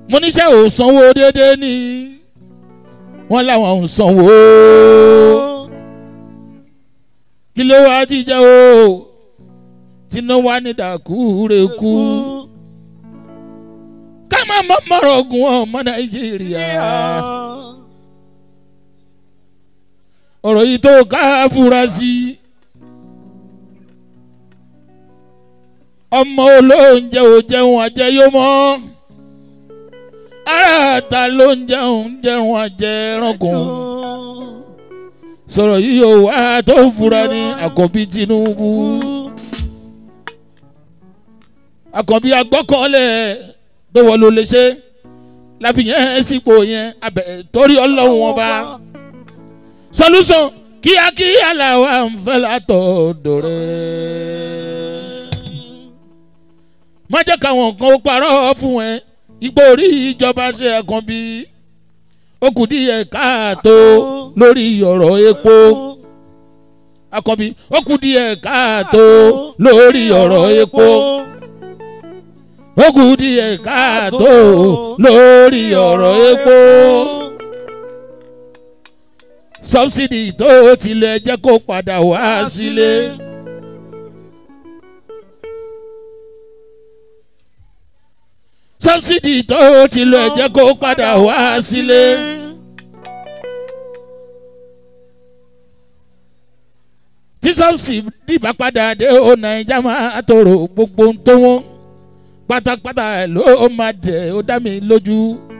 mo níṣẹ́ ò sanwó déédéé ní wọ́n láwọn ò sanwó kí ló wá ti jẹ́ o tiná wá ní dàkúrẹ́kú ká má mọ́ mọ́rọ̀ ogun ọmọ nàìjíríà ọ̀rọ̀ yìí tó ká fura sí ọmọ olóúnjẹ ò jẹun àjẹyó mọ́ ara ta ló ń jẹun jẹun àjẹ ẹranko sọ̀rọ̀ yìí yóò wá tó fura ní àkọ́bí tinubu àkànbí agbọ́kànlẹ̀ tó wọ́n ló lè ṣe láfihàn sípò yẹn abẹ torí ọlọ́run wọn bá solution kíákíá làwa ń fẹ́ látọ̀dọ̀ rẹ̀. má jẹ́ káwọn kan ó parọ́ fún ẹ ipò orí ìjọba ṣe àkànbí ó kù díẹ̀ káàtó lórí ọ̀rọ̀ epo àkànbí ó kù díẹ̀ káàtó lórí ọ̀rọ̀ epo ó kù díẹ̀ káàtó lórí ọ̀rọ̀ epo. sọ́bsidì tó tilẹ̀ jẹ́ kó padà wá sílé. sọ́bsidì tó tilẹ̀ jẹ́ kó padà wá sílé. tí sọ́bsidì bá padà dé ó nàìjà máa tòrò gbogbo tó wọ́n pátápátá ló máa dẹ̀ ó dá mi lójú.